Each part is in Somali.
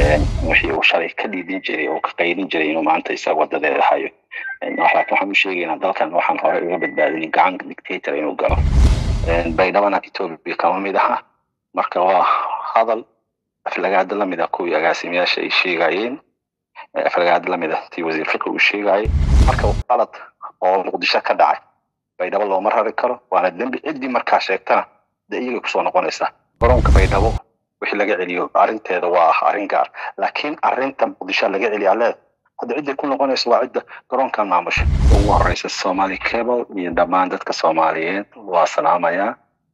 wixii uu shalay ka dhiidin jiray oo ka qaydin jiray inuu maanta isaga wadadeeda hayo laakiin waxaan u sheegaynaa dalkan waxaan hore uga badbaadin gacan dictator inuu galo baydhabana etoobiya kama mid aha marka waa hadal aflagaada lamid ah kuwii agaasimayaasha ay sheegayeen aflagaada lamid ah tii wasiir fiqi uu sheegayay marka qalad oo muqdisho ka dhacay baydhabo looma rari karo waana dembi ciddii markaa sheegtana dee iyagay kusoo noqonaysaa garoonka baydhabo wixii laga celiyo arrinteeda waa arrin gaar laakiin arrinta muqdisho laga celiyaa leed hadda cidday ku noqonaysa waa cidda garoonkan maamusha ugu horeysa somali cable iyo dhammaan dadka soomaaliyeed waa salaamayaa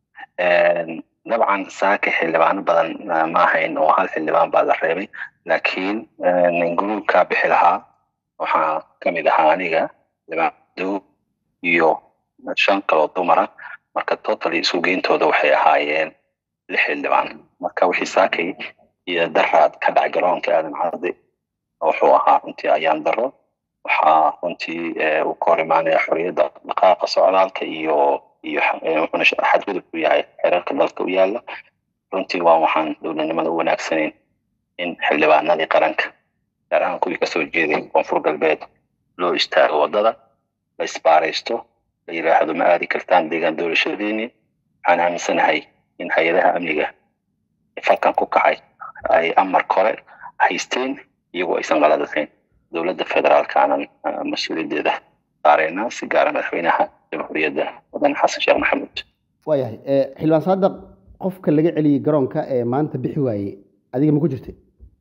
dabcan saaka xildhibaano badan ma ahayn oo hal xildhibaan baa la reebay laakiin gruubkaa bixi lahaa waxaa kamid ahaa aniga xildhibaanado iyo shan kaloo dumara marka totally isu geyntooda waxay ahaayeen lix xildhibaan marka wixii saakay iyo daraad ka dhac garoonka aadan cardi wuxuu ahaa runtii ayaan daro waxaa runtii uu ka hor imaanaya xorriyadda dhaqaaqa socdaalka iyo iyo wuxuuna xadgudub ku yahay xeerarka dalka u yaala runtii waa waxaan dowladnimada u wanaagsanayn in xildhibaanadii qaranka gaar ahaan kuwii kasoo jeeday koonfur galbeed loo istaago waddada la isbaaraysto la yidhaahdo ma aadi kartaan deegaan doorashadiini waxaan aaminsanahay in hay-adaha amniga falkan ku kacay ay amar kore haysteen iyagoo aysan qaladatayn dowladda federaalka aanan mas-uuliyaddeeda saareyna si gaara madaxweynaha jamhuuriyadda wadane xasan sheekh maxamuud waayahay xildhibaan saadaq qofka laga celiyey garoonka ee maanta bixi waayey adiga ma ku jirtay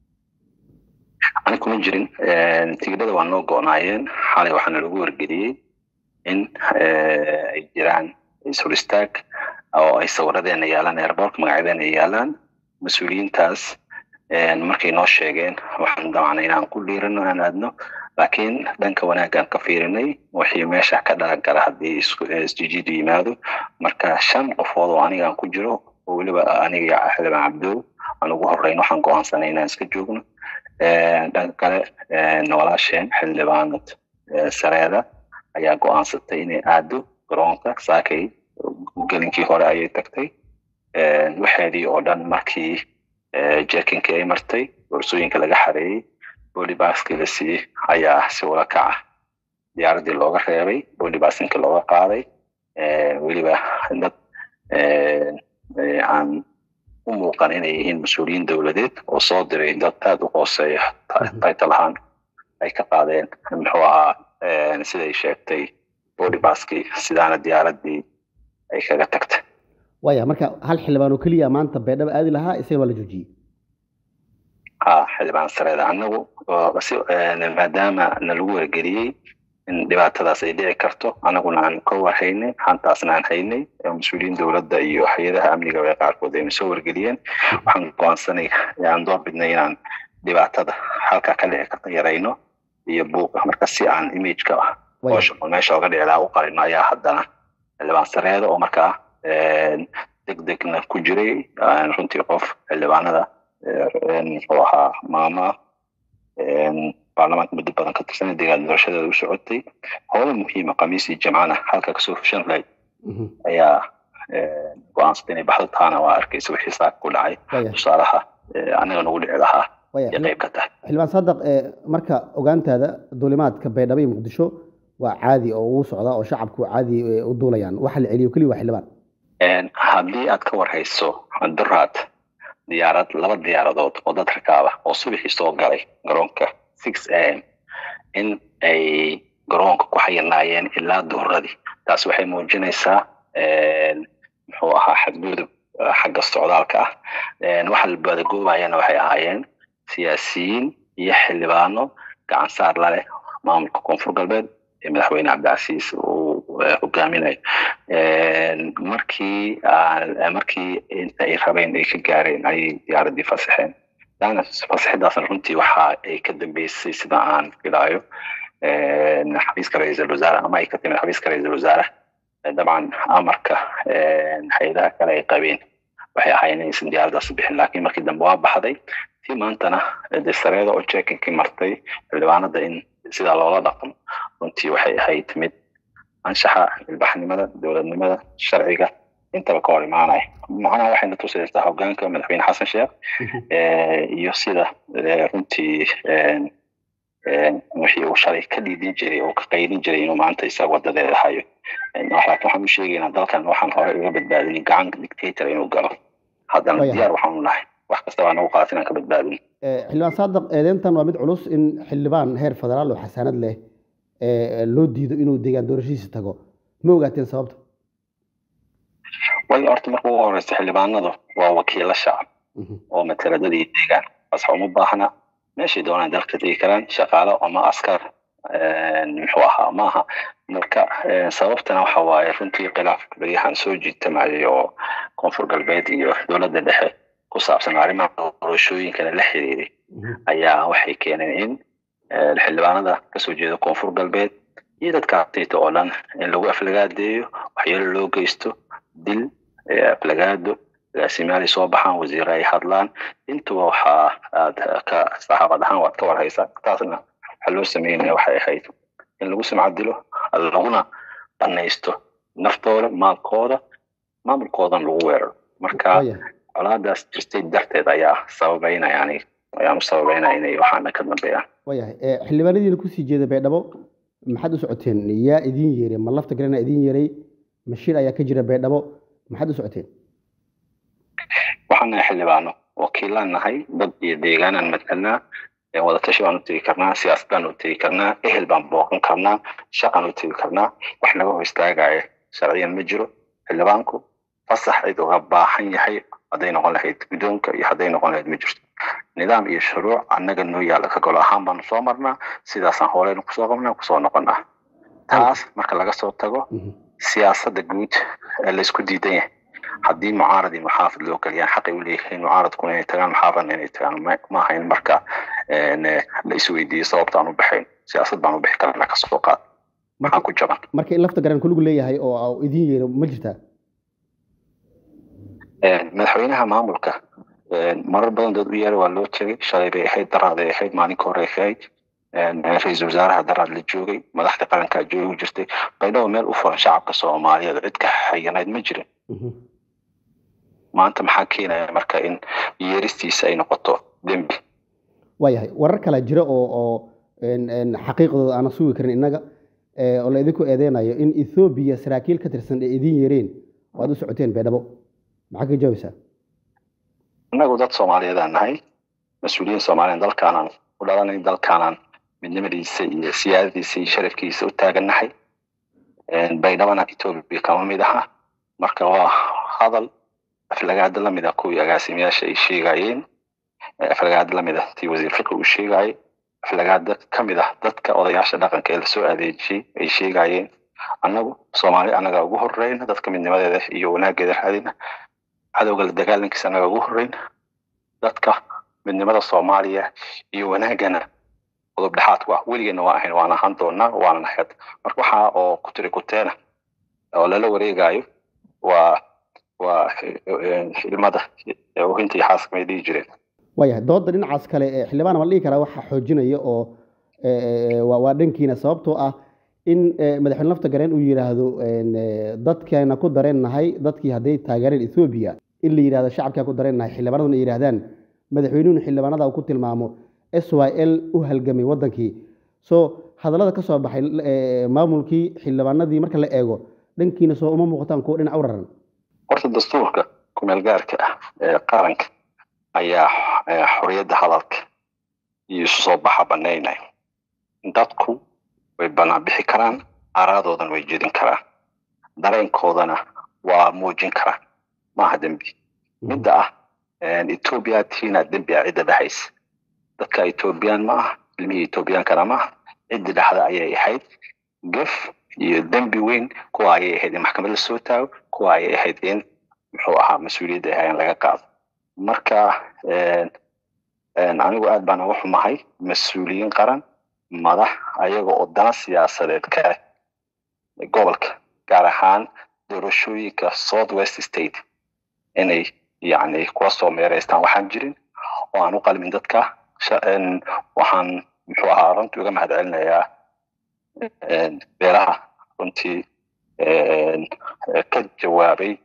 ani kuma jirin tigidhada waa noo go-naayeen xalay waxaana lagu wargeliyey in ay jiraan ishor istaag oo ay sawiradeena yaalaan airbortka magacyadeena yaalaan mas-uuliyiintaas markay noo sheegeen waxaan damacnay inaan ku dhiirano aan aadno laakiin dhanka wanaaggaan ka fiirinay wixii meesha ka dhalan kara haddii isjijiidu yimaado marka shan qofood oo anigaan ku jiro oo weliba aniga xildhibaan cabdow aan ugu horeyn waxaan go-aansanay inaan iska joogno dhanka kale walaasheen xildhibaanad sareeda ayaa go-aansatay inay aado garoonka saakay gelinkii hore ayay tagtay waxeedii oo dhan markii jerkinkii ay martay boorsooyinka laga xareeyey bolibaskii la siiyey ayaa si ula kaca diyaaraddii looga reebay bolibasinka looga qaaday weliba dad aan u muuqan inay yihiin mas-uuliyiin dowladeed oo soo diray dad aada u hooseeya title ahaan ay ka qaadeen muxuu ahaa siday sheegtay bolibaskii sidaana diyaaraddii ay kaga tagtay waya marka hal xildhibaan oo keliya maanta beedhaba aadi lahaa isaga waa la joojiyey ha xildhibaan sareeda annagu maadaama nalagu wargeliyey in dhibaatadaas ay dhici karto annaguna aan ka warhaynay xantaasna aan haynay mas-uuliyiin dowladda iyo hay-adaha amniga ee qaarkood ayna soo wargeliyeen waxaan go-aansanay aan door bidnay inaan dhibaatada halkaa ka dhici karta yarayno iyo buuqa marka si aan imageka hoosha meesha oga dhici lahaa u qarino ayaa haddana xildhibaan sareeda oo markaa deg degna ku jiray runtii qof xildhibaanada muxuu ahaa maama baarlamaanka muddo badan ka tirsanay deegaan doorashadeeda u socotay hoola muhiima khamiisii jamcana halka kasoo fushan lahayd ayaa go-aansatay inay baxdo taana waa arkaysa wixii saaka ku dhacay tusaalaha anaga nagu dhici lahaa iyo qayb ka tahay xildhibaan saadaq marka ogaantaada duulimaadka baydhabo iyo muqdisho waa caadi oo ugu socdaa oo shacabku caadi u duulayaan waxa la celiyo keliya waa xildhibaan haddii aad ka warhayso duraad diyaarad laba diyaaradood oo dad rakaaba oo subaxii soo galay garoonka six a m in ay garoonka ku xayirnaayeen ilaa duhuradii taas waxay muujinaysaa muxuu ahaa xadgudub xagga socdaalka ah waxa la badagoobayana waxay ahaayeen siyaasiyiin iyo xildhibaano gacan saar la leh maamulka koonfur galbeed ee madaxweyne cabdicasiis uu hogaaminayo markii markii inta ay rabeen ay ka gaareen ayay diyaaraddii fasaxeen daana fasaxidaasna runtii waxa ay ka dambeysay sida aan filaayo xafiiska ra-iisul wasaare ama ay ka timid xafiiska ra-iisul wasaare dabcan amarka hay-adaha kale ay qabeen waxay ahaayeen inaysan diyaaraddaas bixin laakiin markii dambe waa baxday tii maantana de sareeda oo jekinkii martay xildhibaanada in sidaa loola dhaqmo runtii waxay ahayd mid anshaxa ilbaxnimada dowladnimada sharciga intaba ka hor imaanaya macnaha waxayna tusaysaa hogaanka madaxweyne xasan sheekh iyo sida runtii wixii uu shalay ka dhiidin jiray oo ka qaylin jiray inuu maanta isaga wadadeeda hayo laakiin waxaan u sheegaynaa dalkan waxaan hore uga badbaadin gacan dictator inuu galo haddana diyaar waxaanu nahay wax kasta baa nagu qaata inaan ka badbaadin xildhibaan saadaq eedeyntan waa mid culus in xildhibaan heer federaal oo xasaanad leh loo diido inuu deegaan doorashihiisa tago ma ogaateen sababta way horta marka ugu horeysa xildhibaanadu waa wakiilo shacab oo mateladadii deegaan bas uma baahna meeshay doonaan dalka tegi karaan shaqaalo ama askar muxuu ahaa maaha marka sababtana waxa waaye runtii khilaafka beryahan soo jiitamayay oo koonfur galbeed iyo dowladda dhexe ku saabsan arrimaha doorashooyinkana la xiriiray ayaa waxay keeneen in xildhibaanada kasoo jeeda koonfur galbeed iyo dadka artayta oo dhan in lagu aflagaadeeyo waxyeelo loo geysto dil aflagaado agaasimaali soo baxaan wasiire ay hadlaan intuba waxaa aad ka saxaafad ahaan waad ka warhaysaa taasna waxaa loo sameynaya waxay ahayd in lagu sumcadilo laguna banaysto naftooda maalkooda maamulkoodan lagu weeraro marka colaadaas jirtay darteed ayaa sababeynaya ani ayaan u sababeynaya inay waxaana ka dambeeyaan waayahay xildhibaanadiina kusii jeeda baydhabo maxaad u socoteen yaa idiin yeeray ma lafta galena idiin yeeray mashiir ayaa ka jira baydhabo maxaad u socoteen waxaan nahay xildhibaano wakiilaan nahay dad iyo deegaanaan matelnaa wadatashi baan u tegi karnaa siyaasad baan u tegi karnaa ehel baan booqan karnaa shaqaan u tegi karnaa wax naga hor istaagaya sharciyan ma jiro xildhibaanku fasax cid uga baahan yahay hadday noqon lahayd guddoonka iyo hadday noqon lahayd ma jirto nidaam iyo shuruuc annaga noo yaalla ka golo ahaan baanu soo marnaa sidaasaan horeyna kusoo qabnaa kusoo noqonaa taas marka laga soo tago siyaasadda guud ee laysku diidan yahay haddii mucaarad iyo muxaafid loo geliyaan xaqay u leeyihiin mucaaradkuna inay tagaan muxaafadna inay tagaan ma ahayn marka la isweydiiyo sababta aan u baxayn siyaasad baan u bixi karnaa kasoo qaad maxaa ku jaban marka in lafta garan kuligu leeyahay oo idiin yeero ma jirtaa madaxweynaha maamulka marar badan dad u yeera waa loo tegay shalay bay ahayd daraaday ahayd maalinka hore ahayd ra-iisul wasaaraha daraad la joogay madaxda qarankaa joogi jirtay baydhabo meel u furan shacabka soomaaliyeed cid ka xayanayd ma jirin maanta maxaa keenaya marka in yeeristiisa ay noqoto dembi waayahay warar kala jira oo oo xaqiiqdooda aana sugi karin innaga oo la idinku eedeynayo in ethoobiya saraakiil ka tirsan ee idiin yeereen oo aad u socoteen baydhabo maxaa ka jawaysaa innagu dad soomaaliyeedaan nahay mas-uuliyiin soomaaliyan dalkaanaan u dhalanay dalkaanaan midnimadiisa iyo siyaadadiisa iyo sharafkiisa u taagannahay baydhabana etoobiya kama mid aha marka waa hadal aflagaada lamid ah kuwii agaasimayaasha ay sheegayeen aflagaada lamid ah tii wasiir fiqi uu sheegayay aflagaada kamid ah dadka odayaasha dhaqanka ee lasoo adeejiyey ay sheegayeen annagu soomaali annaga ugu horeyna dadka midnimadeeda iyo wanaageeda raadina cadowga la dagaalankiisa annaga ugu horeyna dadka midnimada soomaaliya iyo wanaagana qodob dhexaadku ah weligeena waa ahayn waan ahaan doonaa waana nahayd marka waxaa oo ku tiri kuteena oo lala wareegayo waa waa ilmada ohinta iyo xaaska may dhihi jireen waayahay dooda dhinacaas kale xildhibaan ma dhihi karaa waxaa xoojinaya oo waa dhankiina sababtoo ah in madaxweyne lafta gareen uu yidhaahdo dadkeena ku dareennahay dadkii hadday taageereen ethoobiya in la yidhahdo shacabkaa ku dareennahay xildhibaanaduna ay yidhahdaan madaxweynuhuna xildhibaanada uu ku tilmaamo s y l u halgamay waddankii so hadallada ka soo baxay maamulkii xildhibaanadii marka la eego dhankiina soo uma muuqataan kuwo dhinac u raran horta dastuurka kumeel gaarka ah ee qaranka ayaa xorriyadda hadalka iyo isu soo baxa banaynaya dadku way banaan bixi karaan aaraadoodan way jedin karaan dareenkoodana waa muujin karaan maaha dembi midda ah etoobiya tiina dembi ah cidda dhexaysa dadka etoobiyaan ma ah ilmihii etoobiyaankana ma ah ciddi dhexda ayay ahayd gef iyo dembi weyn kuwa ayay ahayd in maxkamad la soo taago kuwa ayay ahayd in muxuu ahaa mas-uuliyadda ahayn laga qaado marka anigu aad baan uga xumahay mas-uuliyiin qaran madax ayaga oo dana siyaasadeed ka leh gobolka gaar ahaan doorashooyinka south west state inay yacni kuwa soo meereystaan waxaan jirin oo aan u qalmin dadka waxaan muxuu ahaa runtii uga mahad celinayaa beeraha runtii ka jawaabay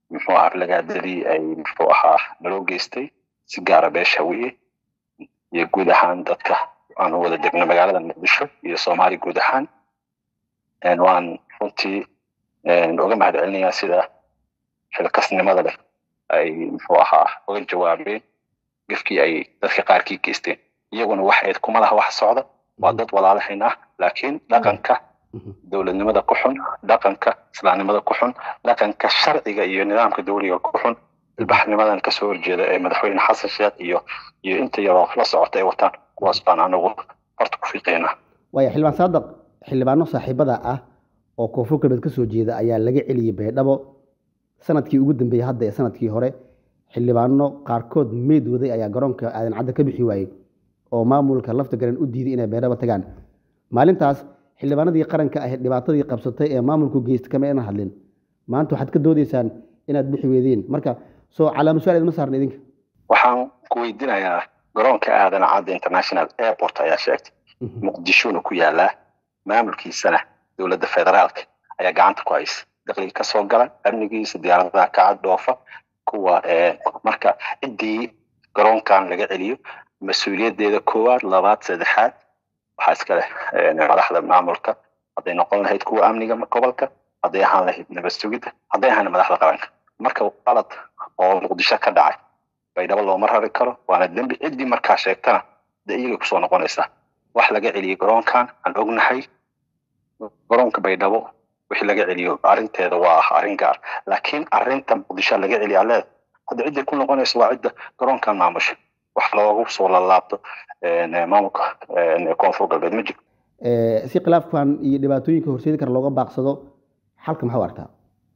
muxuu ahaa aflagaadadii ay muxuu ahaa naloo geystay si gaara beesha wiye iyo guud ahaan dadka aanu wada degno magaalada muqdisho iyo soomaaliya guud ahaan waan runtii uga mahad celinayaa sida xilkasnimada leh ay muxuu ahaa uga jawaabeen gefkii ay dadka qaarkii geysteen iyaguna waxayd kuma laha wax socda waa dad walaalahayn ah laakiin dhaqanka dowladnimada ku xun dhaqanka islaamnimada ku xun dhaqanka sharciga iyo nidaamka dowliga ku xun ilbaxnimadan kasoo horjeeda ee madaxweyne xasan sheekh iyo iyo inta yaroo la socota ay wataan kuwaas baan anagu horta ku fiiqeynaa waaya xildhibaan saadaq xildhibaano saaxiibada ah oo koonfur galbeed ka soo jeeda ayaa laga celiyey baydhabo sanadkii ugu dambeeyey hadda ee sanadkii hore xildhibaano qaarkood meyd waday ayaa garoonka aadan cadda ka bixi waayey oo maamulka lafta garan u diiday inay baydhabo tagaan maalintaas xildhibaanadii qaranka ahayd dhibaatadii qabsatay ee maamulku geysta kama ina hadlin maanta waxaad ka doodaysaan inaad bixi weydeen marka soo calaama su-aal idma saarna idinka waxaan ku weydiinayaa garoonka aadan cadda international airport ayaa sheegtay muqdishona ku yaalaa maamulkiisana dowladda federaalka ayaa gacanta ku haysa dakhliga kasoo gala amnigiisa diyaaradaha kacad dhoofa kuwa marka ciddii garoonkan laga celiyo mas-uuliyaddeeda koowaad labaad saddexaad waxaa iska leh madaxda maamulka hadday noqon lahayd kuwa amniga gobolka hadday ahaan lahayd nabad sugidda hadday ahaan madaxda qaranka marka qalad oo muqdisho ka dhacay baydhabo looma rari karo waana dembi ciddii markaa sheegtana dee iyagay kusoo noqonaysaa wax laga celiyey garoonkan aan ognahay garoonka baydhabo wixii laga celiyo arrinteeda waa arrin gaar laakiin arrinta muqdisho laga celiya leed hadda cidday ku noqonaysa waa cidda garoonkan maamusha wax loogu soo lalaabto maamulka koonfur galbeed ma jiro si khilaafkan iyo dhibaatooyinka horseedi kara looga baaqsado xalka maxaa u arkaa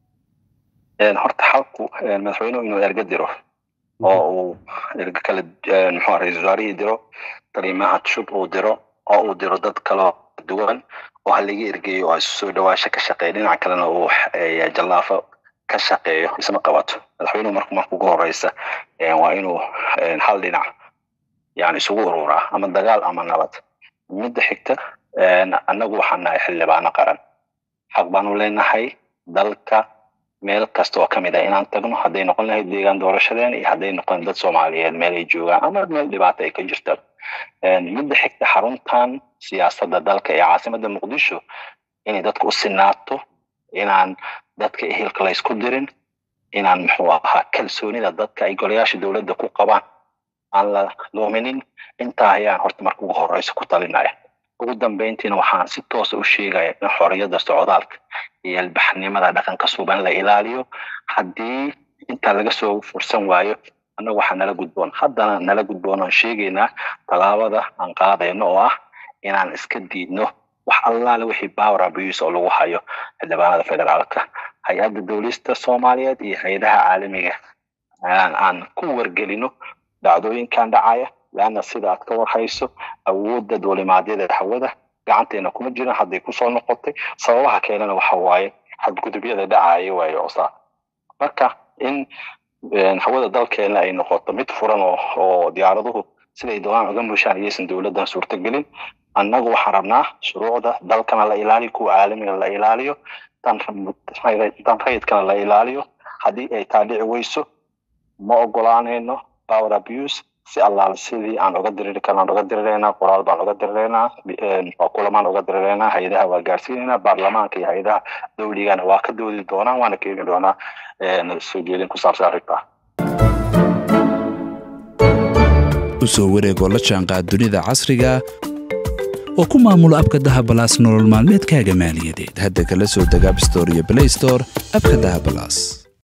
horta xalku madaxweynuhu inuu erga diro oo uu erga kale muxuu ra-iisul wasaarihii diro kalimaha shub uu diro oo uu diro dad kaloo duwan oo halaga ergeeyo oo isu soo dhawaasho ka shaqeeya dhinaca kalena uu jallaafo ka shaqeeyo isma qabato madaxweynuhu marku marka ugu horeysa waa inuu hal dhinac yani isugu ururaa ama dagaal ama nabad midda xigta annagu waxaan nahay xildhibaano qaran xaq baanu leenahay dalka meel kasta oo kamid ah inaan tagno hadday noqon lahayd deegaan doorashadeen iyo hadday noqon dad soomaaliyeed meel ay joogaan ama meel dhibaato ay ka jirta midda xigta xaruntan siyaasadda dalka ee caasimada muqdisho inay dadka u sinaato inaan dadka ehelka la isku dirin inaan muxuu ahaa kalsoonida dadka ay golayaasha dowladda ku qabaan aan la luuminin intaa ayaan horta marka ugu horeysa ku talinaya ugu dambeyntiina waxaan si toosa u sheegaya in xorriyadda socdaalka iyo albaxnimada dhaqanka suban la ilaaliyo haddii intaa laga soo fursan waayo annagu waxaa nala gudboon haddana nala gudboon aan sheegaynaa tallaabada aan qaadayno oo ah inaan iska diidno wax allaale wixii power abuse oo lagu hayo xildhibaanada federaalka hay-adda dowlista soomaaliyeed iyo hay-adaha caalamiga aan ku wargelino dhacdooyinkan dhacaya leanna sida aad ka warhayso awoodda duulimaadyada hawada gacanteena kuma jiran hadday kusoo noqotay sababaha keenana waxa waaye xadgudubyada dhacaya waaye oosaa marka in hawada dalkeena ay noqoto mid furan oo oo diyaaraduhu siday doonaan uga mushaan iyaysan dowladdan suurtagelin annagu waxaan rabnaa shuruucda dalkana la ilaaliyo kuwa caalamiga la ilaaliyo tan rayidkana la ilaaliyo haddii ay taa dhici weyso ma ogolaanayno power abuse si allaale sidii aan uga diriri karna aan uga dirireynaa qoraal baan uga dirireynaa kulamaan uga dirireynaa hay-adaha waa gaarsiinaynaa baarlamaanka iyo hay-adaha dowligana waa ka doodi doonaan waana keeni doonaa soo jeedin ku saabsan arrintaa u soo wareegoo la jaanqaad dunida casriga oo ku maamulo abka dahabalaas nolol maalmeedkaaga maaliyadeed hadda kala soo deg abstore iyo blaystore abka dahabalaas